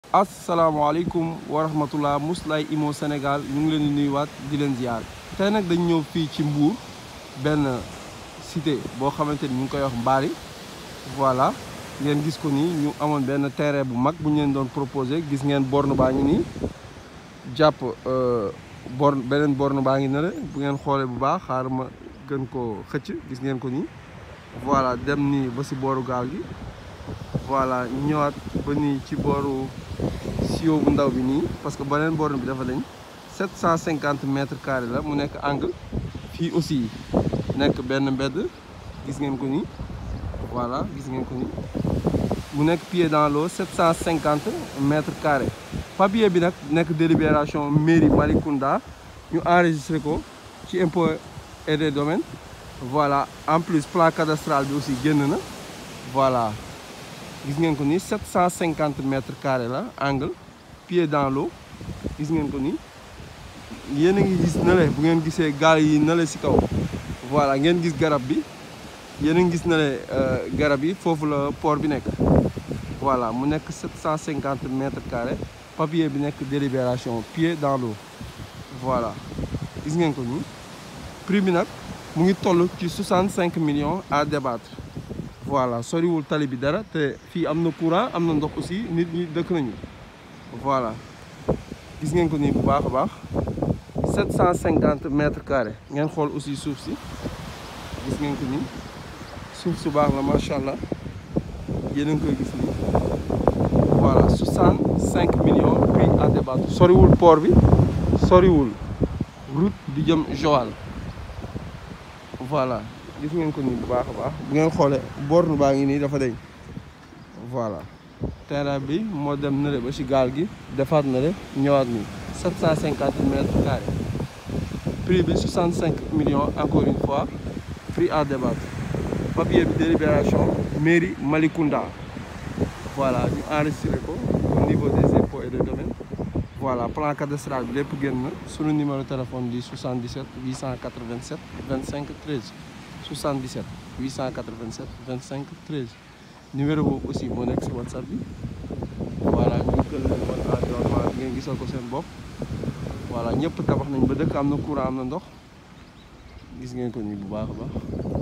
asalaamaaleykum wa rahmatullah Mously Immo Sénégal ñu ngi leen di nuyuwaat di leen ziar tey nag dañ ñëw fii ci Mbour benn cité boo xamante ni ñu ngi koy wax Mbari voilà ngeen gis ko nii ñu amoon benn terrain bu mag bu ñu leen doon proposé gis ngeen borne baa ngi nii jàpp borne beneen borne baa ngi ne bu ngeen xoolee bu baax xaar ma gën ko xëcc gis ngeen ko nii voilà dem nii ba si booru gaal gi voilà ñëwaat ba nii ci booru sio bu ndaw bi nii parce que beneen borne bi dafa dañ 750 mètres carrés la mu nekk angle fii aussi nekk benn mbedd gis ngeen ko nii voilà gis ngeen ko nii mu nekk pied dans l'eau 750 mètres carrés papier bi nag nekk délibération mairie Malicounda ñu enregistré ko ci impôt et des domaines voilà en plus plan cadastral bi aussi génn na voilà gis ngeen ko ni 750 mètres carrés la angle pied dans l'eau gis ngeen ko ni yéen a ngi gis na le bu ngeen gisee gaal yi na le si kaw voilà ngeen gis garab bi yéen a ngi gis na le garab yi foofu la port bi nekk voilà mu nekk 750 mètres carrés papier bi nekk délibération pied dans l'eau voilà gis ngeen ko ni prix bi nag mu ngi toll ci 65 millions à débattre voilà soriwul tali bi dara te fii am na courant am na ndox aussi nit ñi dëkk nañu voilà gis ngeen ko nii bu baax a baax 750 mètres carrés ngeen xool aussi suuf si gis ngeen ko nii suuf su baax la macha allah yéen a ngi koy gis nii voilà 65 millions prix à débattre soriwul port bi soriwul route di jëm Joal voilà gis ngeen ko nii bu baax a baax bu ngeen xoolee borne baa ngi nii dafa deñ voilà terrain bi moo dem nale ba ci gaal gi defaat na le ñëwaat nii 750 mètres carrés prix bi 65 millions encore une fois prix à débattre papier bi délibération mairie Malicounda voilà ñu enregistré ko au niveau des impôts et des domaines voilà plan cadastral bi lépp génn na sunu numéro téléphone di 77 887 25 13 77 887 25 13 numéro boobu aussi moo nekk si whatsapp bi voilà ñu gën leen wan environnement bi ngeen gisal ko seen bopp voilà ñëpp tabax nañ ba dëkk am na courant am na ndox gis ngeen ko nii bu baax a baax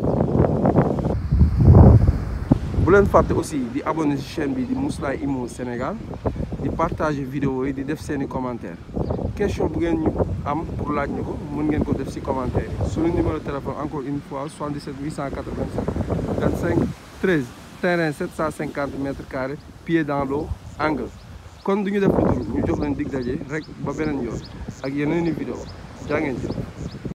bu leen fàtte aussi di abonné si chaîne bi di Mously Immo Sénégal di partager vidéo yi di def seeni commentaire question bu ngeen ñu am pour laaj ñu ko mën ngeen ko def ci commentaire yi suñu numéro téléphone encore une fois 77 887 25 13 terrain 750 mètres carrés pied dans l'eau angle kon du ñu def lu dul ñu jox leen dig daje rek ba beneen yoon ak yeneen i vidéo jaa ngeen jëf